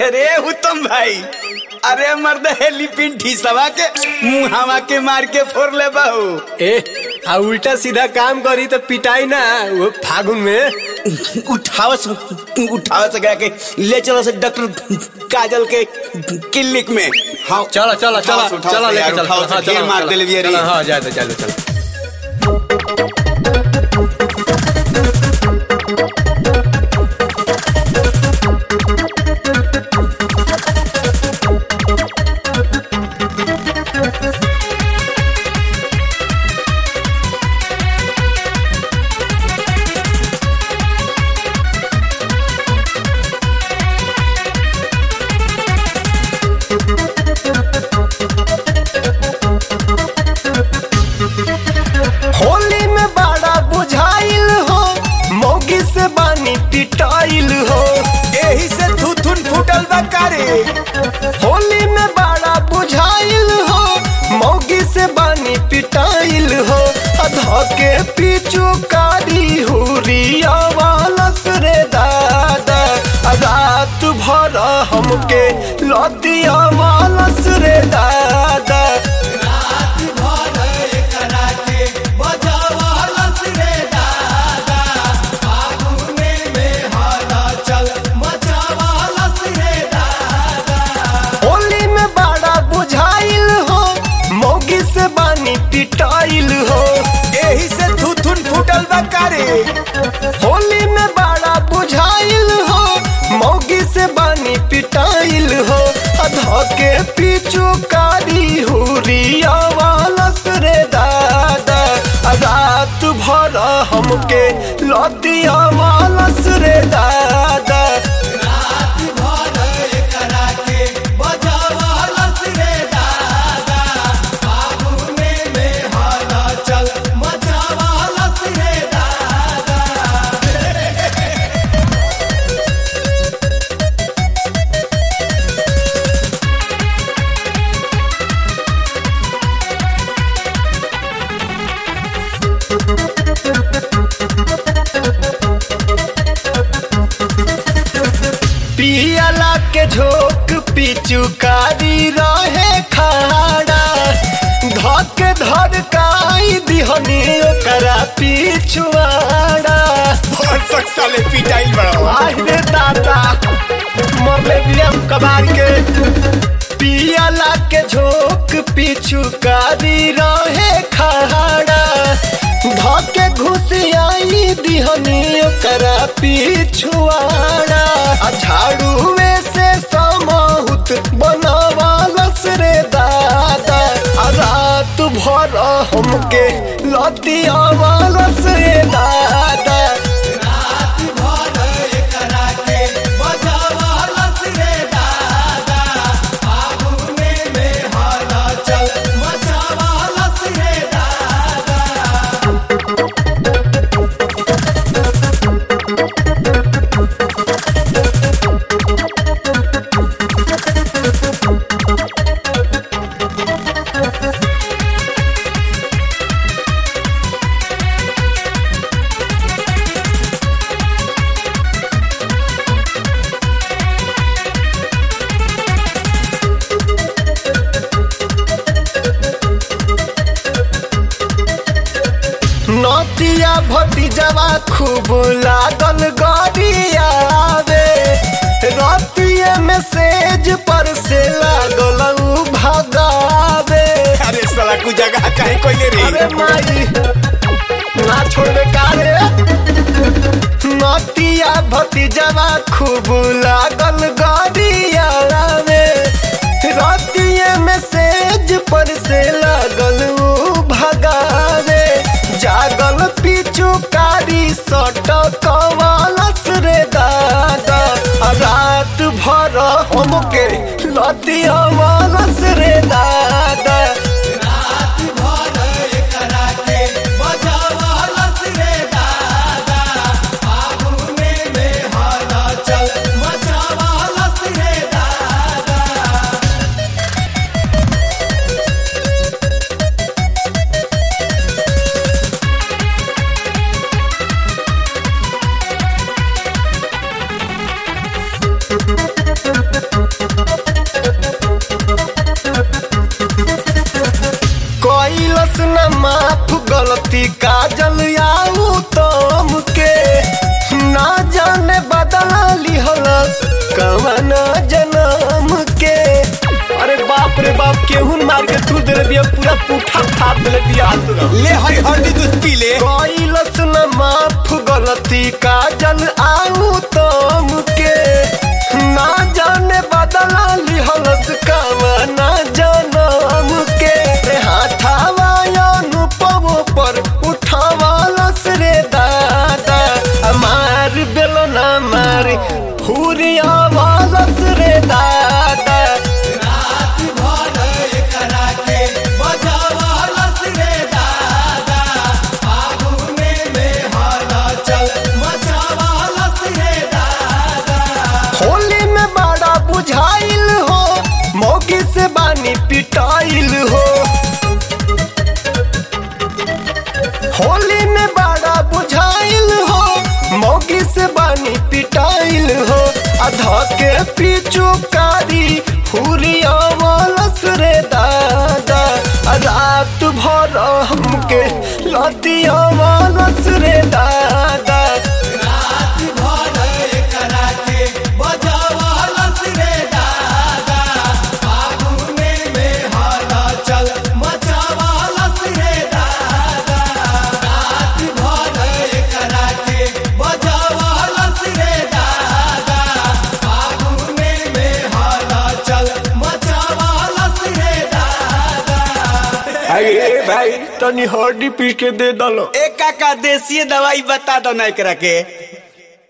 अरे उत्तम भाई अरे मर्द हेलीपिन ठीसवा के मुहावा के मार के फोड़ ले बहू ए आ उल्टा सीधा काम करी तो पिटाई ना वो फागुन में उठाव से उठाव से गया के ले चलो से डॉक्टर काजल के क्लिनिक में हाँ चलो चलो चलो उठाओ से, उठाओ चलो से लेके यार, चलो उठाओ से, हाँ, ढेर चलो, मार चलो, देले बिया रे। चलो, हाँ जाए तो चलो चलो होली में बड़ा बुझाइल हो मौगी से बानी पिटाइल हो एही से थुथुन फूटल बा कारे होली में बड़ा बुझाइल हो मौगी से बानी पिटाइल हो अधा के पीछू कारी हुरिया वालस रे दादा रात भर हमके लतिया वालस रे दादा होली में बड़ा बुझाइल हो मौगी से बानी पिटाइल हो एही से थुथुन फूटल बा कारे होली में बड़ा बुझाइल हो मौगी से बानी पिटाइल हो अधा के पीछू कारी हुरिया वालस रे दादा रात भर हमके लतिया वालस रे दादा पियला के झोंक पिचुकारी रहे खाड़ा धक धड़काई दिहनी ओकरा पिछुआड़ा और तक साले पिटाइल बड़ा आज रे दादा मरले बियम कबार के पियला के झोंक पिचुकारी रहे खाड़ा धके घुसियाई दिहनी ओकरा पिछुआड़ा आ झाड़ूए से समाहुत बनावालस रे दादा आ रात भर हमके लतिया वालस रे दादा नतिया भतीजवा खूब लागल गरियावे रतिये में सेज पर से लागल उ भगावे अरे साला कुछ जगह काहे कोइले रे अरे माई ना छोड़े कारे नतिया भतीजवा खूब लागल गरियावे रतिये में सेज पर से लागल उ भगावे जागल पीछू कारी सट कवालस रे दादा आ रात भर हमके लतिया वालस रे दादा गलती काजल आऊ तम के ना जाने बदला लिहल कवन जन्म के अरे बाप रे बाप केहू मार के तू दे दिया पूरा पुठा फाड़ दे दिया ले हरी हल्दी दूध पी ले कैलस न माफ गलती काजल आऊ तम के ना जाने बदला लिहलस कवना जनम के रे हाथावा अनुपम पर उठावालस रे दादा मार बेलो ना मार हुरिया वालस रे दादा होली में बड़ा बुझाइल हो मौगी से बानी पिटाइल हो होली में बड़ा बुझाइल हो मौगी से बानी पिटाइल हो अधा के पीछू कारी हुरिया वालस रे दादा रात भर हमके लतिया वालस रे दादा अरे भाई तनी हड्डी पीस के दे दलो एक काका देसी दवाई बता दो ना एकरा के